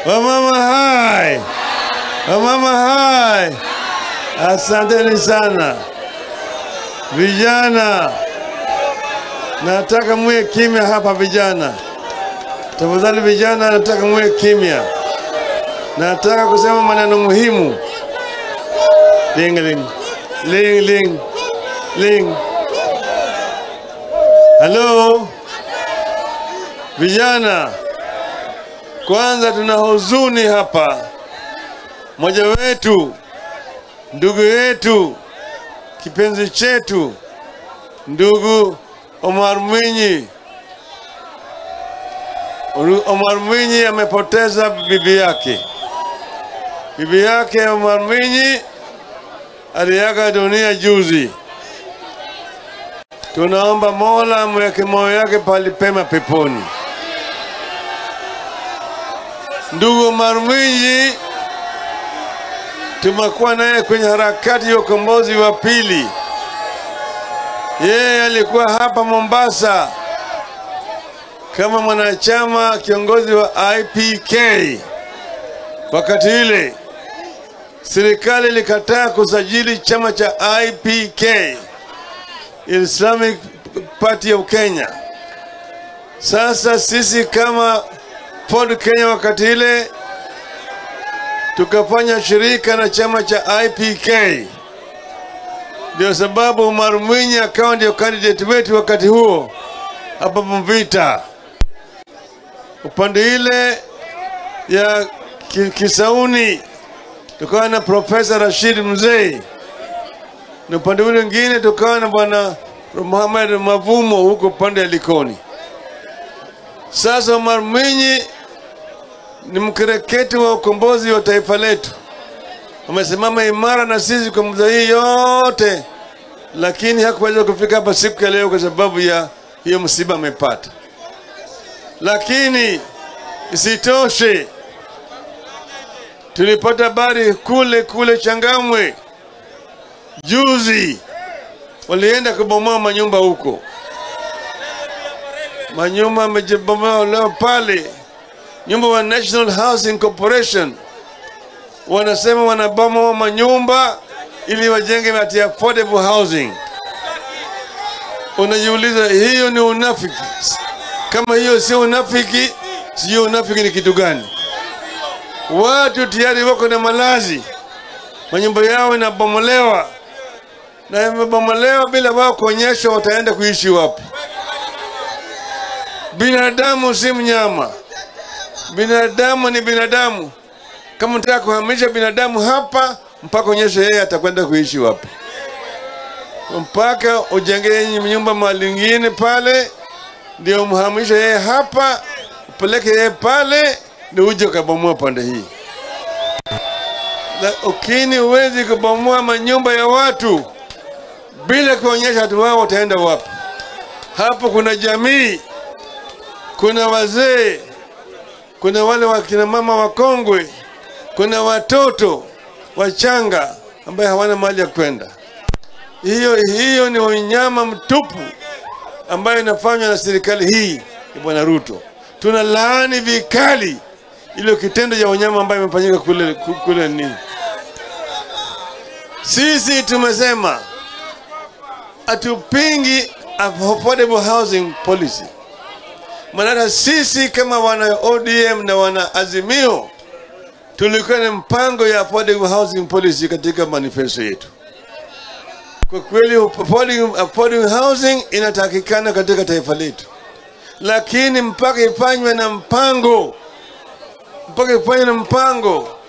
Wamama hai, wamama hai, asanteni sana vijana. Nataka muwe kimya hapa vijana, tafadhali vijana, nataka muwe kimya. Nataka kusema maneno muhimu. Ling ling ling ling ling. Halo vijana, kwanza tuna huzuni hapa. Mmoja wetu, ndugu yetu, kipenzi chetu, ndugu Omar Mwinyi, Omar Mwinyi amepoteza bibi yake. Bibi yake Omar Mwinyi aliaga dunia juzi. Tunaomba Mola amweke moyo yake pali pema peponi. Ndugu Omar Mwinyi tumekuwa naye kwenye harakati ya ukombozi wa pili. Yeye alikuwa hapa Mombasa kama mwanachama kiongozi wa IPK. Wakati ile serikali ilikataa kusajili chama cha IPK, Islamic Party of Kenya. Sasa sisi kama Ford Kenya wakati ile tukafanya shirika na chama cha IPK. Ndio sababu Omar Mwinyi akawa ndio candidate wetu wakati huo hapa Mvita, upande ile ya ki- Kisauni tukawa na Profesa Rashid Mzee, na upande ule mwingine tukawa na bwana Muhammad Mavumo huko upande ya Likoni. Sasa Omar Mwinyi ni mkereketi wa ukombozi wa taifa letu, amesimama imara na sisi kwa muda hii yote, lakini hakuweza kufika hapa siku ya leo kwa sababu ya hiyo msiba amepata. Lakini isitoshe, tulipata habari kule kule Changamwe juzi, walienda kubomoa manyumba huko, manyumba yamejibomoa leo pale nyumba wa National Housing Corporation wanasema wanabomoa manyumba ili wajenge ati affordable housing. Unajiuliza, hiyo ni unafiki? Kama hiyo sio unafiki, sijui unafiki ni kitu gani? Watu tayari wako na malazi, manyumba yao inabomolewa na imebomolewa bila wao kuonyesha wataenda kuishi wapi. Binadamu si mnyama binadamu ni binadamu. Kama unataka kuhamisha binadamu hapa, mpaka onyeshe yeye atakwenda kuishi wapi, mpaka ujenge nyumba mahali ingine pale, ndio umhamishe yeye hapa, upeleke yeye pale, ndio uje ukabomoa pande hii. Lakini huwezi kubomoa manyumba ya watu bila kuonyesha watu wao wataenda wapi. Hapo kuna jamii, kuna wazee kuna wale wakina mama wakongwe, kuna watoto wachanga ambaye hawana mahali ya kwenda. Hiyo hiyo ni unyama mtupu ambayo inafanywa na serikali hii ya Bwana Ruto. Tuna laani vikali ile kitendo cha unyama ambayo imefanyika kule kule nini. Sisi tumesema hatupingi affordable housing policy maana sisi kama wana ODM na wana Azimio tulikuwa na mpango ya affordable housing policy katika manifesto yetu. Kwa kweli affordable, affordable housing inatakikana katika taifa letu, lakini mpaka ifanywe na mpango, mpaka ifanywe na mpango